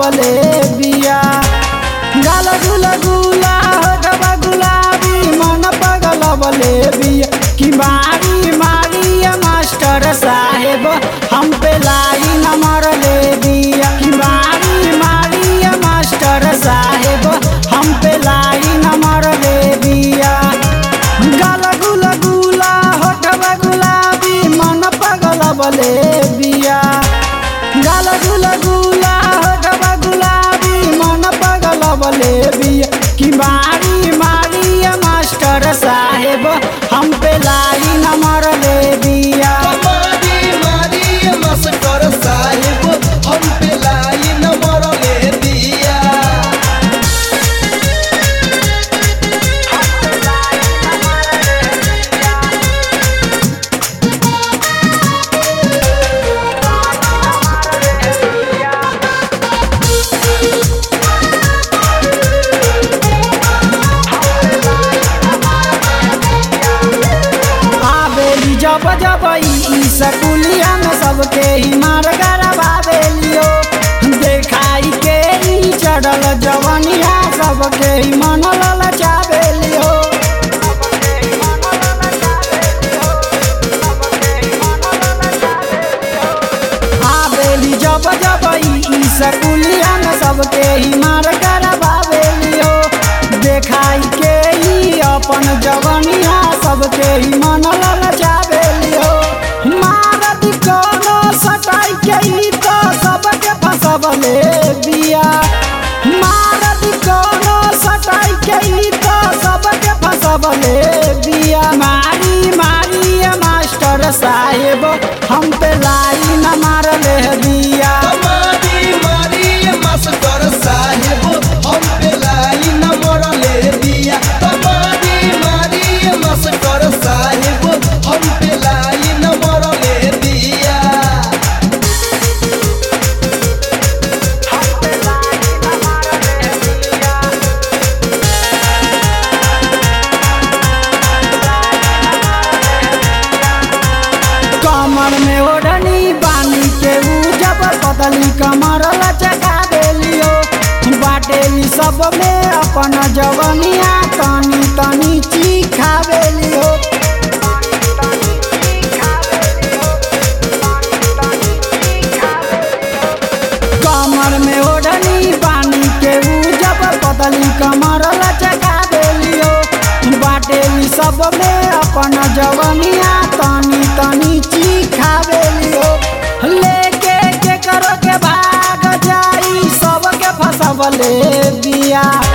लगवले बिया गाल गुल गुला होठवा गुलाबी मन पगलवले बिया कि मारी मारी ये मास्टर साहेब हम पे लाइन मरले बिया कि मारी मारी ये मास्टर साहेब हम पे लाइन मरले बिया गाल गुल गुला होठवा गुलाबी मन पगलवले बिया गाल गुल गुला होठवा गुलाबी मन पगलवले बिया कि मारी मारी ये मास्टर साहेब हम पे लाइन मरले बिया मारी मारी मास्टर साहेब हम पे लाइन मरले दिया आवेली जब जब ई सकुलिया में सबके ही मार गरबावेलियो देखाई के ई चढ़ल जवनिया सबके ही मन ललचावेलियो आवेली जब जब ई सकुलिया में सबके ही मार गरबावेलियो देखाई के ई अपन जवनिया सबके ही मन ललचावेलियो मारत कोनो सटाई के ई तो सबके फसबले बिया मारत कोनो सटाई के ई तो सबके फसबले बिया मारी मारी ये मास्टर साहेब हम पे लाइन मारले बिया मारी मारी मास्टर साहेब हम पे लाइन मरले दिया मारी मारी मास्टर साहेब हम पे लाइन मरले दिया कमर में ओढ़नी बानी के ऊ जब बदली कमर लचका देलियो बाटेली सब में अपन जवनिया तनी तनी चीखा बेलियो कमर में ओढ़नी बानी के ऊ जब बदली कमर लचका देलियो बाटेली सब में अपन जवनिया तनी तनी चीखा बेलियो लेके के करो के भाग जाई सबके फसबले बिया